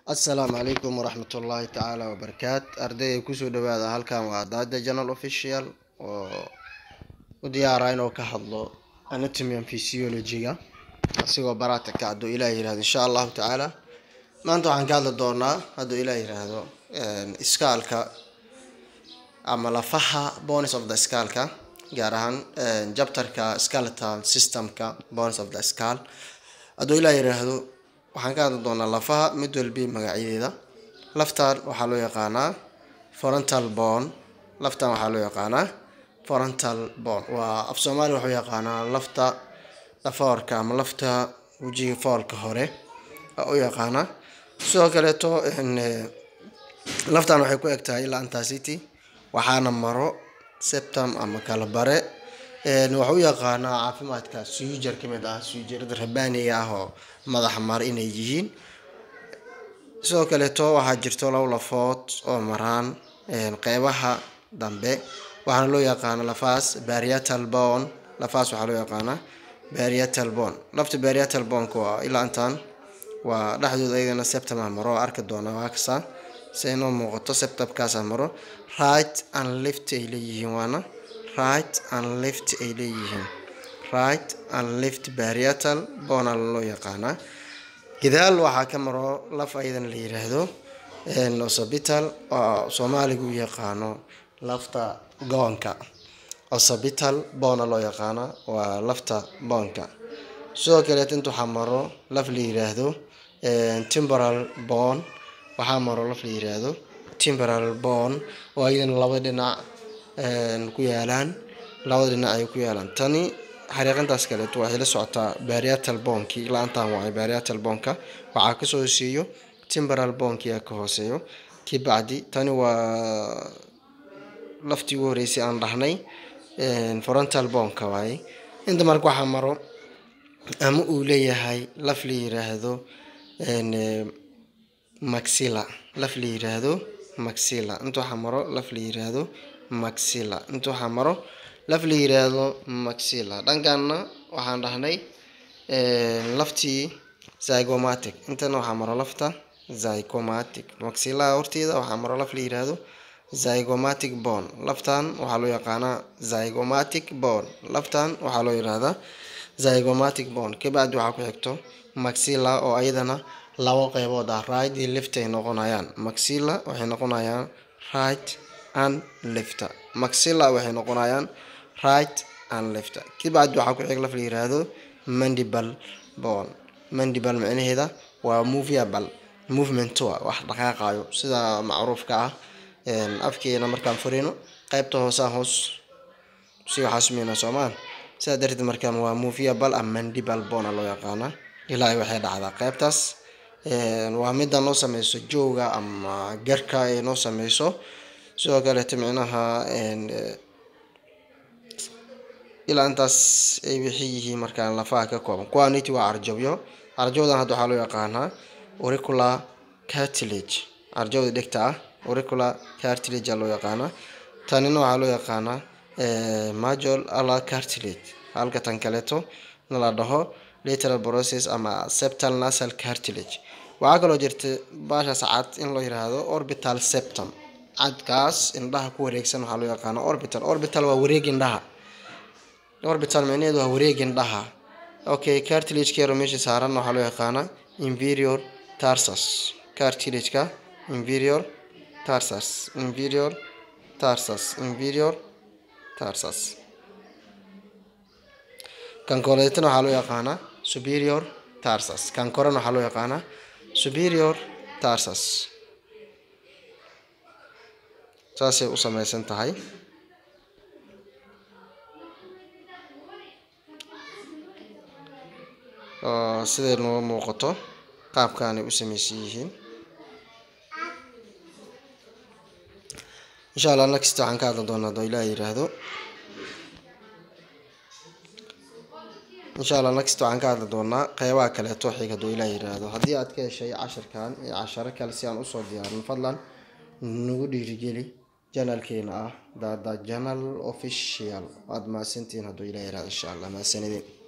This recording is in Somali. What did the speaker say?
assalaamu calaykum waraxmat ullaahi tacaala wabarakaat ardayda kusoo dhawaada halkan waa daada journal official oo u diyaara inuu ka hadlo anatomy and physiology-ga asigoo baraata ka hadduu ilaah yirahdo insha allahu tacaala maanta waxaan ka hadli doonaa hadduu ilaah yiraahdo iskaalka ama lafaha bones of the skaalka gaar ahaan jabtarka skeletal systemka bones of the skal hadduu ilaah yiraahdo waxaan ka hadli doonaa lafaha mid walbi magacyadeeda laftan waxaa loo yaqaanaa frontal bone laftan waxaa loo yaqaanaa frontal bone waa af soomaaliya wuxuu yaqaanaa lafta dhafoorka ama lafta wejiga foolka hore u yaqaanaa sidoo kaleeto laftan waxay ku eg tahay ilaa antacity waxaana maro septum ama kala bare waxau u yaqaanaa caafimaadka suujar ka mid ah suujarada rabaaniga ah oo madaxa mara inay yihiin sidoo kaleeto waxaa jirto labo lafood oo maraan qeybaha dambe waxaana loo yaqaana lafaas bariatal bone lafaas waxaa loo yaqaanaa bariatal bone lafta bariatal boneka waa ilaa intaan waa dhexdooda iyagana septama maro arki doona waa kasa si inoo muuqato septabkaasa maro right and left ay leeyihiin waana right and left ay leeyihiin right and left bariatal bona loo yaqaanaa gadaal waxaa ka maro laf ayadan la yiraahdo osabital oo soomaaliga u yaqaano lafta goonka osabital bona loo yaqaana waa lafta boonka sidoo kaleet inta waxaa maro laf la yiraahdo timboral bon waxaa maro laf la yiraahdo timboral bon oo ayadana laba dhinac ku yaalaan labada dhinac ay ku yaalaan tani xariiqintaas kaleeto waxay la socotaa bariatal bonkii la-aantan waay bariatal bonka waxaa kasoo hooseeyo timboral bonkia ka hooseeyo kii bacdi tani waa laftii ugu horeysay aan dhahnay frontal bonka waaye inta marka waxaa maro ama uu leeyahay laf la yiraahdo maxilla laf la yiraahdo maxilla inta waxaa maro laf la yiraahdo maxilla inta waxaa maro laf la yiraahdo maxilla dhankanna waxaan dhahnay laftii zygomatic intana waxaa maro lafta zygomatic maxilla horteeda waxaa maro laf la yiraahdo zygomatic bone laftan waxaa loo yaqaanaa zygomatic bone laftan waxaa loo yiraahdaa zygomatic bone kabacdi waxaa ku xigto maxilla oo ayadana labo qeybood ah right iyo left ay noqonayaan maxilla waxay noqonayaan right and left maxilla waxay noqonayaan right and left kabacdi waxaa ku xig laf la yiraahdo mandibal bone mandibal micnaheeda waa moviable movement wax dhaqaaqayo sida macruufka ah afkeena markaan furino qeybta hoosaan hoos si waxaa sameynaa soomaan sidaa darteed markaan waa moviable ama mandibal bona loo yaqaanaa ilaa waxay dhacdaa qeybtaas waa mida noo sameyso jooga ama garka ay noo sameyso sidoo kaleeto micnaha ilaa intaas ay wixii yihiin markaan lafaha ka kooban quanity waa carjabyo carjawdan hadda waxaa loo yaqaanaa auricular cartilage carjawda dhegta ah auricular cartilage loo yaqaanaa tanina waxaa loo yaqaanaa majol ala cartilage halka tan kaleeto na la dhaho lateral process ama septal nasal cartilage waxaa kaloo jirta baashaas cad in loo yiraahdo orbital septum cadkaas indhaha ku wareegsan waxaa loo yaqaana orbital orbital waa wareeg indhaha orbital micnaheedu waa wareeg indhaha okay cartilage keero meesha saaran waxaa loo yaqaanaa inferior tarsus cartilageka inferior tarsus inferior tarsus inferior tarsus kan koleetana waxaa loo yaqaanaa superior tarsus kan korena waxaa loo yaqaanaa superior tarsus saasay u sameysan tahay siday noo muuqato qaabkaanay u sameysan yihiin insha allah next waxaan ka hadli doonaa hadoo ilaah yiraahdo insha allah next waxaan ka hadli doonaa qeybaha kaleeto xig hadduu ilaah yiraahdo haddii aad ka heshay cashirkan iyo casharo kale si aan usoo diyaarin fadlan nagu dhiirigeli janalkeena ah dada janal official waad mahadsantihiin hadduu ilaah yiraahdo insha allah mahadsanidin